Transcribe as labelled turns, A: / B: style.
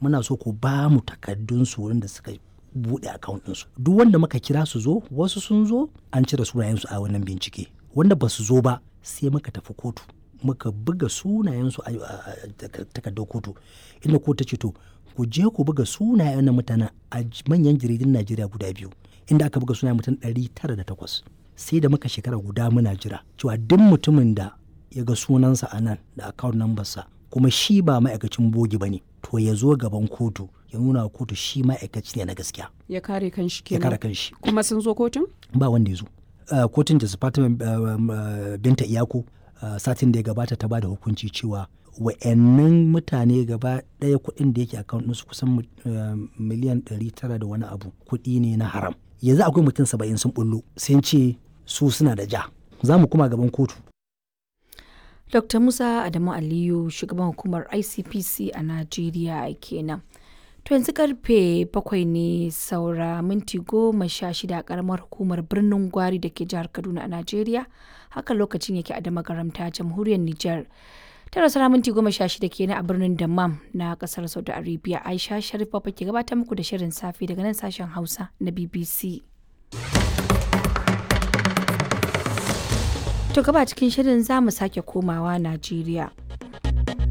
A: muna so ku ba mu takardun su wurin da suka buɗe account ɗinsu duk wanda muka kira su zo wasu sun zo an cire sunayensu a wannan bincike wanda ba su zo ba sai muka tafi kotu muka buga sunayensu a takardar kotu inda kotu ta ce to ku je ku buga sunayen na mutanen a manyan jaridun najeriya guda biyu inda aka buga sunayen mutum ɗari tara da takwas sai da muka shekara guda muna jira cewa duk mutumin da ya ga sunansa a nan da account number sa kuma shi ba ma'aikacin bogi ba ne to ya zo gaban kotu ya nuna wa kotu shi ma'aikaci ne na gaskiya
B: ya kare kanshi
A: ya
B: kenan
A: kare kanshi
B: kuma sun zo kotun
A: ba wanda ya zo Uh, kotun da Fatima uh, um, uh, binta iyako uh, satin da ya gabata ta bada hukunci cewa wa'annan mutane gaba ɗaya kuɗin da yake account ɗinsu kusan uh, miliyan 900 da wani abu kuɗi ne na haram yanzu akwai mutum saba'in sun bullo sun ce su suna da ja za mu kuma gaban kotu
C: Dr. Musa Adamu Aliyu shugaban hukumar ICPC a Najeriya kenan. To yanzu karfe bakwai ne saura minti goma sha shida a karamar hukumar birnin Gwari da ke jihar Kaduna a Najeriya. Haka lokacin yake a damagaramta jamhuriyar Nijar. Tara saura minti goma sha shida kenan a birnin Dammam na kasar Saudi Arabia. Aisha Sharif Baba ke gabatar muku da shirin safe daga nan sashen Hausa na BBC. To gaba cikin shirin za mu sake komawa Najeriya.